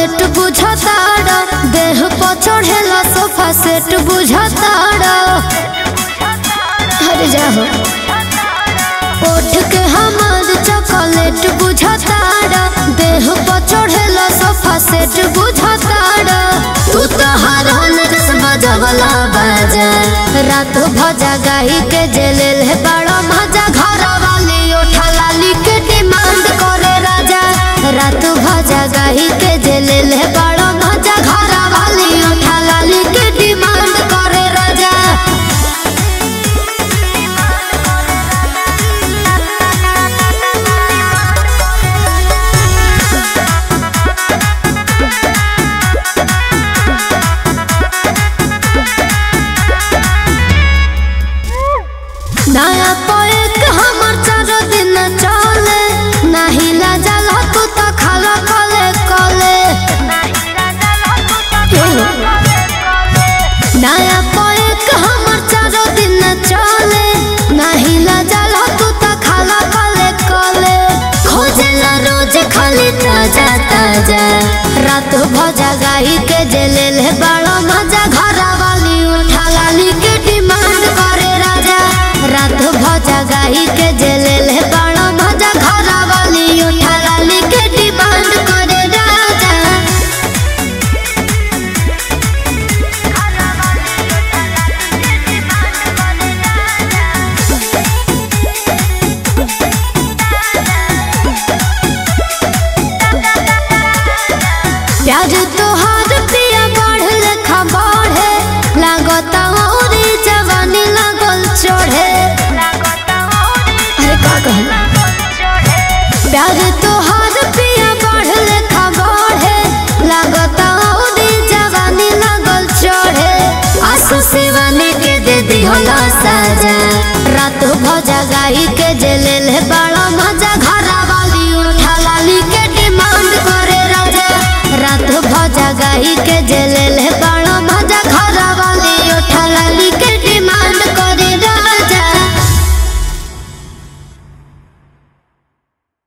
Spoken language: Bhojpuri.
चॉकलेट बुझताड़ा देह पर चढ़ेला सोफा सेट बुझताड़ा हर जाहो ओठ के हमार चॉकलेट बुझताड़ा देह पर चढ़ेला सोफा सेट बुझताड़ा तू तो हरन जस बजवला बाजा रात भजा गाई के जेलेल है बड़ा मजा घर वाली ओठा लाली के डिमांड करे राजा रात भजा गाई के जेलेल है बड़ा मजा घर वाली ओठा लाली के डिमांड करे राजा नया पोएक हमर चारो दिन चले नाही लाजल तू तो खाला कले कले नया पोएक हमर चारो दिन चले नाही लाजल तू तो खाला कले कले खोजला रोज खाली ताजा ताजा रात भजा गाई के जेलेल है बड़ा मजा घर वाली उठा लाली के डिमांड करे राजा रात भजा गाई के जेलेल है बड़ा मजा घर वाली उठा लाली के डिमांड करे राजा प्यार तोहार पिया बढ़ लेखा बढ़े लागता औरी जवानी लागल चढ़े अरे का कहू प्यार तोहार पिया बढ़ लेखा बढ़े लागता औरी जवानी लागल चढ़े आंसू सिवाने के दे दिहला साजा रात भजा गाई के जेलेल है बड़ा मजा घर वाली उठा लाली के डिमांड करे राजा रात भजा गाई के जेलेल है